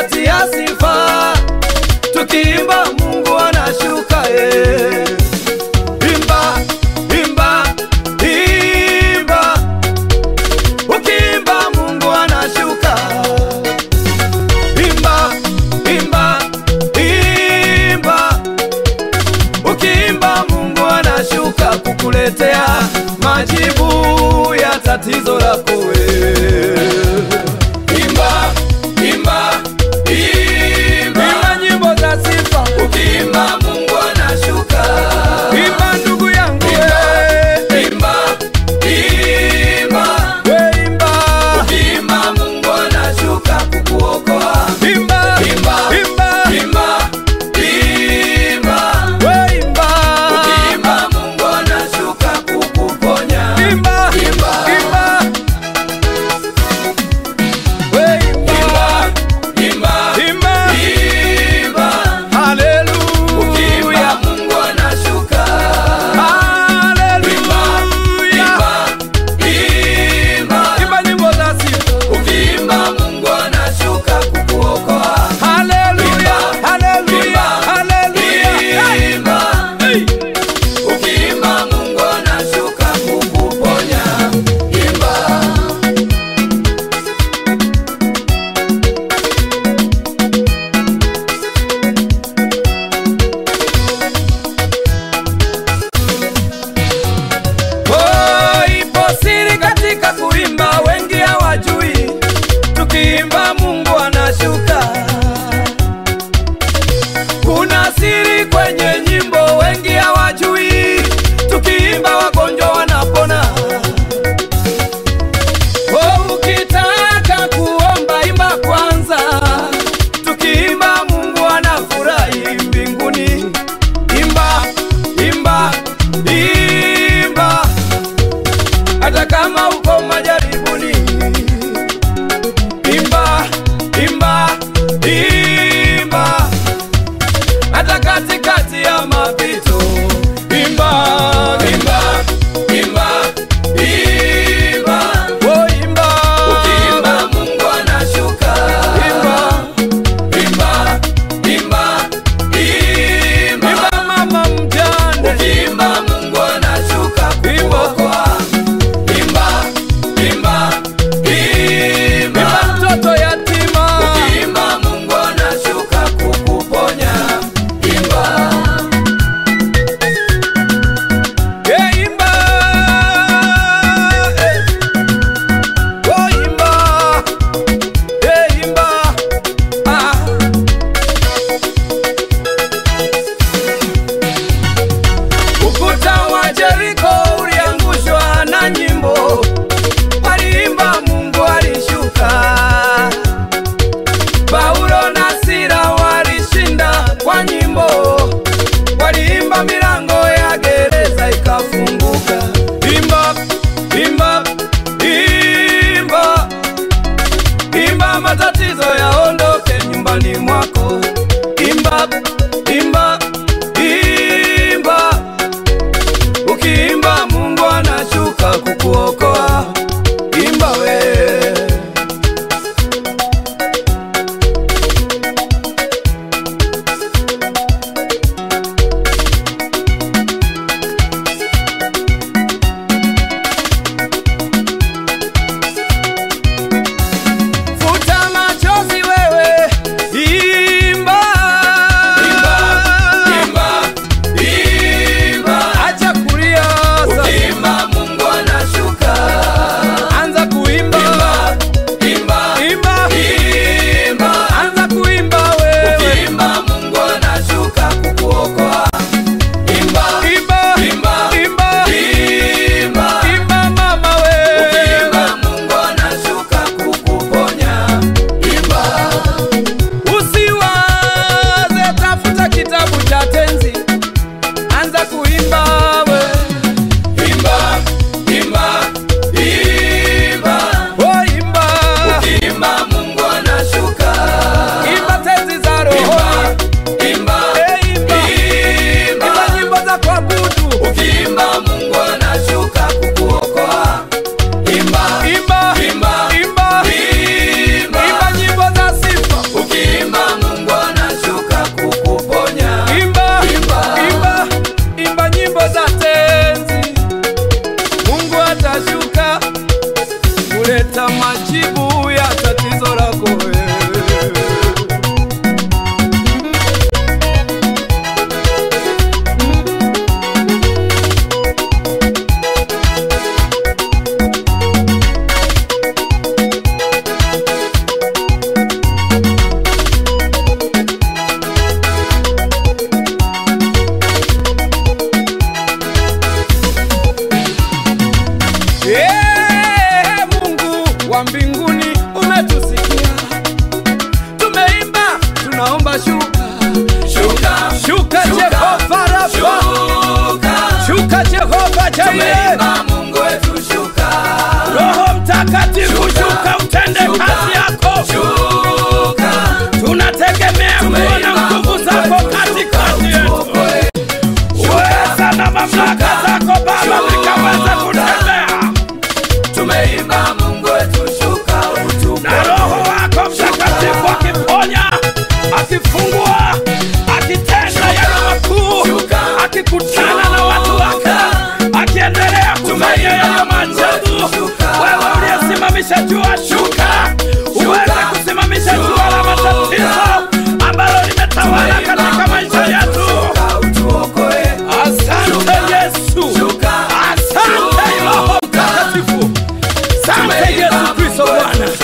tutatia sifa, tukiimba Mungu anashuka eh. Imba, imba, imba, ukiimba Mungu anashuka. Imba, imba, imba, ukiimba Mungu anashuka kukuletea majibu ya tatizo lako wewe. Imba, imba, imba, imba nyimbo za sifa. Ukiimba Mungu anashuka. Imba ndugu yangu wewe. Imba, imba, we imba. Ukiimba Mungu anashuka kukuokoa. Imba, imba, imba, imba, imba, we imba. Ukiimba Mungu anashuka kukuponya. Imba, imba, imba. We imba, imba, imba, imba. Haleluya. Ukiimba Mungu anashuka. Haleluya. Imba, imba nyimbo za sifa. Ukiimba Mungu anashuka kukuokoa. Haleluya, haleluya, haleluya. Imba, ukiimba Mungu anashuka kukuponya. Imba. Oh, ipo siri katika kuimba, wengi hawajui. Tukiimba Mungu anashuka. Kuna siri kwenye nyimbo, wengi hawajui. Tukiimba wagonjwa wanapona. Oh, ukitaka kuomba imba kwanza. Tukiimba Mungu anafurahi mbinguni. Imba, imba, imba hata kama uko majaribuni. Imba, imba, imba, hata katikati ya mapito. Imba, imba, imba, imba, oh imba, ukiimba Mungu anashuka. Imba, imba, imba, imba, imba mama mjane, ukiimba Mungu anashuka kukuokoa. Imba, imba, imba, imba mtoto yatima, ukiimba Mungu anashuka kukuponya. Imba, yeah, imba, eh. Oh, imba, yeah, imba, ah. Ukuta wa Jeriko uliangushwa na nyimbo, waliimba Mungu alishuka. Paulo na Sila walishinda kwa nyimbo, waliimba milango ya gereza ikafunguka. Imba, imba, imba, imba matatizo yaondoke nyumbani mwako. Imba, imba, imba Ukiimba Mungu anashuka kukuokoa. Imba we. Futa machozi wewe wa mbinguni umetusikia. Tumeimba, tunaomba shuka, Shuka, shuka Jehova Rafa, shuka, shuka Jehova Jaire, tumeimba Mungu wetu shuka, Roho Mtakatifu shuka, utende kazi yako. shuka, Tunategemea kuona nguvu zako katikati yetu, uweza na mamlaka zako Baba vikaweza kutembea tumeimba Mungu wetu shuka, utupe na Roho wako Mtakatifu akiponya, akifungua, akitenda yale makuu, akikutana na watu wake, akiendelea kufanya yale maajabu. Wewe uliyesimamisha jua, shuka uweze kusimamisha jua la matatizo ambalo limetawala katika maisha yetu. utuokoe, Asante Yesu, asante Roho Mtakatifu, asante Yesu Kristo Bwana.